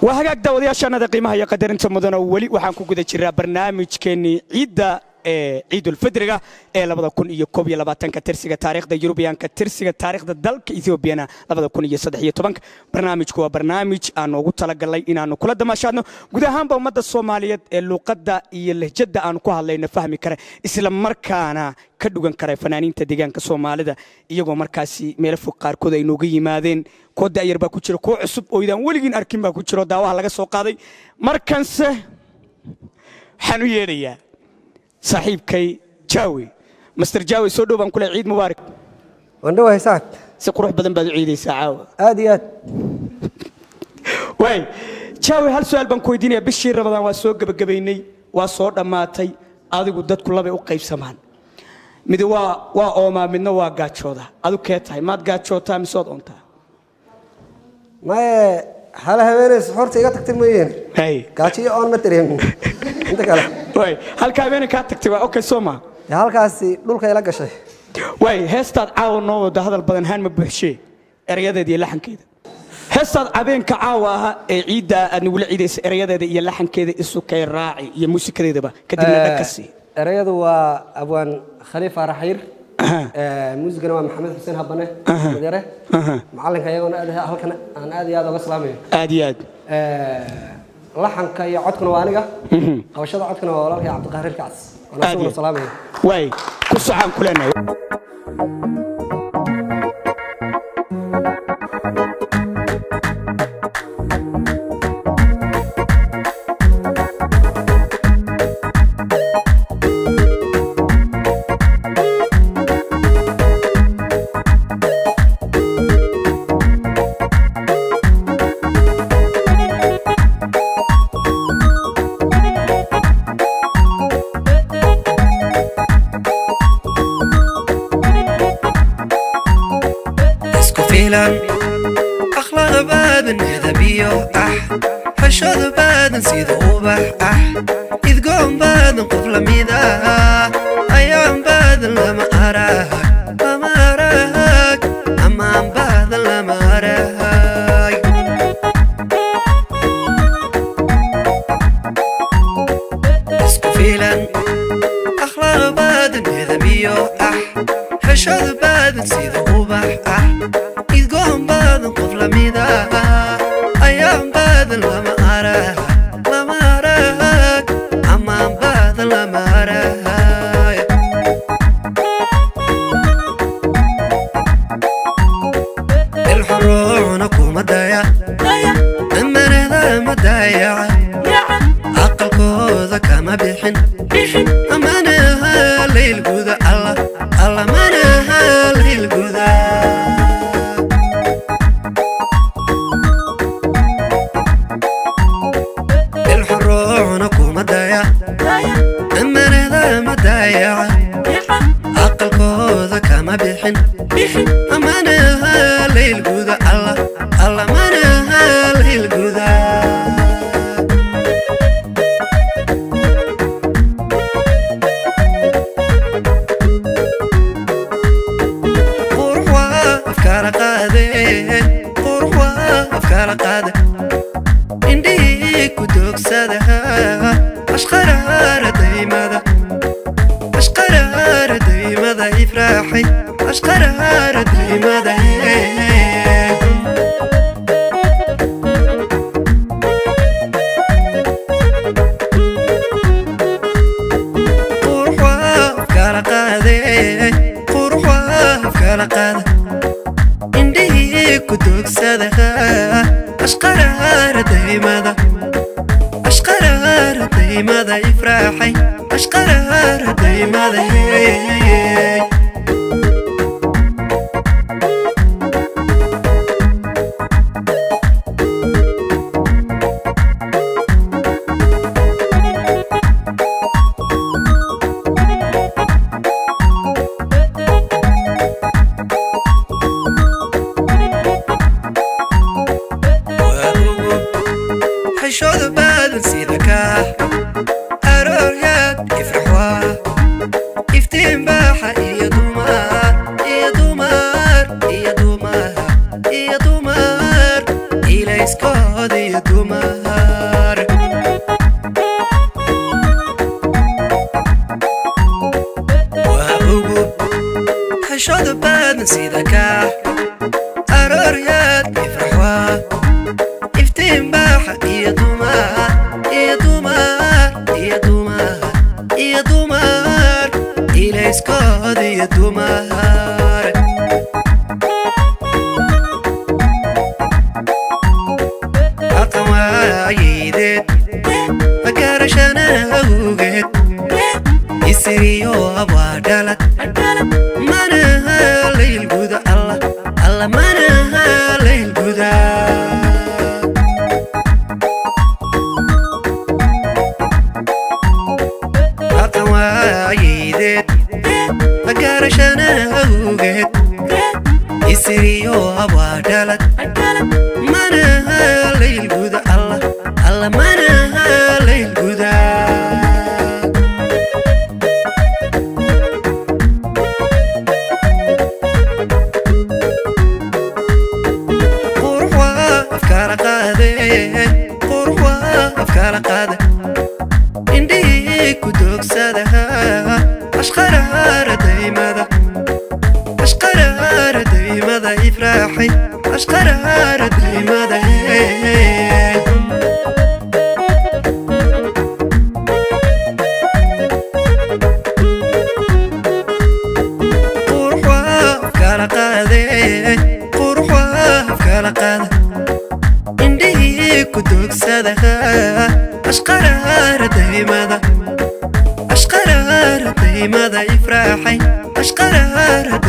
waa hagaag daawadayaashaanada qiimaha iyo qadarinta mudana weli waxaan ku guda jiraa barnaamijkeennii ciidda ee ciidulfidriga ee labada kun iyo koob iyo labaatanka tirsiga taariikhda yurubiyaanka tirsiga taariikhda dalka ethoobiana labada kun iyo saddex iyo tobanka barnaamijku waa barnaamij aan ugu talagalnay inaannu kula damaashaadno guud ahaanba ummadda soomaaliyeed ee luuqadda iyo lahjadda aanu ku hadlayno fahmi kara isla markaana ka dhugan kara fanaaniinta deegaanka soomaalida iyagoo markaasi meelo fog qaarkood ay nooga yimaadeen kuwo da'yar baa ku jira kuwo cusub oo idaan weligiin arkin baa ku jiro daawaha laga soo qaaday markanse waxaan u yeedhayaa saaxiibkay jaawe master jaawe soo dhow baan kule ciid mubaarak wandhawahay sacad si qurux badan baad u ciidaysaa caawa aad iyo aad waay jaawe hal su-aal baan ku weydiinaya bishii rabadaan waa soo gebagabaynay waa soo dhammaatay adigu dadku labay u qaybsamaan mid waa waa oomaa midna waa gaajooda adu kee tahay maad gaajootaa mise waad oontaa maye hala haweenays horta iga tagtay mooyeen hay gaajo iyo oon ma dareemin inta kale waay halka habeenay kaa tagtay waa okay soo maa dee halkaasi dhulka ila gashay waay heestaad caawa noo wada hadal badan haan ma buuxshee erayadeeda iyo laxankeeda heestaad cabeenka caawa ahaa ee ciidda aad nagula ciidaysa erayadeeda iyo laxankeeda isukay raaci iyo muusikadeedaba kadibna dhag ka sii erayadu waa abwaan khaliif araxyir Aha. muusigana waa maxamed xuseen habane Aha. madere Aha. macalinka iyagoona aad halkan aan aad iyo aad uga salaamayo aad iyo aad laxanka iyo codkuna waa aniga qabashada codkuna waa walaalkay cabdiqaarir kacas Aad waan iyo asaguna aad. salaamaya waay ku socaan ku leenahay isku fiilan akhlaaq baadan edabiyo ah xashooda baadan sida ubax ah idgoon baadan qof lamid ah ayaan baadan lama arag lama arag amaan baadan lama arag isku fiilan akhlaaq baadan edabiyo ah xeshooda baadan sida ubax ah idgoon baadan qof lamid ah ayaan baadan lama arag lama arag amaan baadan lama arag ilxuruucuna kuma daya amanada ma dayaca aqalkooda kama bixin amanaha laylguda alla alla manaha laylguda ilxuruucuna kuma daya amanada ma dayaca aqalkooda kama bixin amanaha laylguda alla alla manaha laylguda qurux waa afkaala qaade qurux waa afkaala qaade indhihii ku doogsada ashqaraara daymada ashqaraara daymada ifraaxay ashqaraara daymada qurux waa afkaala qaade qurux waa afkaala qaade indhihii ku doogsada ashqaraara daymada ashqaraara daymada ifraaxay ashqaraara daymada xishooda baadan sida kaa arooryaad ifrax waa iftiin baaxa iyo dumar iyo dumar iyo dumar iyo dumar ilayskooda iyo dumar iftiin baaxa iyo dumar iyo dumar iyo dumar iyo dumar ilayskood iyo dumar aqan waayideed magarashana awgeed isiriyo abaa dhalad manaha laylguda alla alla manaha laylguda aqan waayideed magarashana awgeed isiriyo abaa dhalad manaha laylguda alla alla manaha laylguda qurux waa afkaala qaade qurux waa afkaala qaade indhihii ku doogsadaha ashqaraara daymada ashqaraara daymada ifraaxay ashqaraara daymada qurux waa afkaala qaade qurux waa afkaala qaade indhihii ku doogsadaha ashqaraara daymada ashqaraara daymada ifraaxay ashqaraara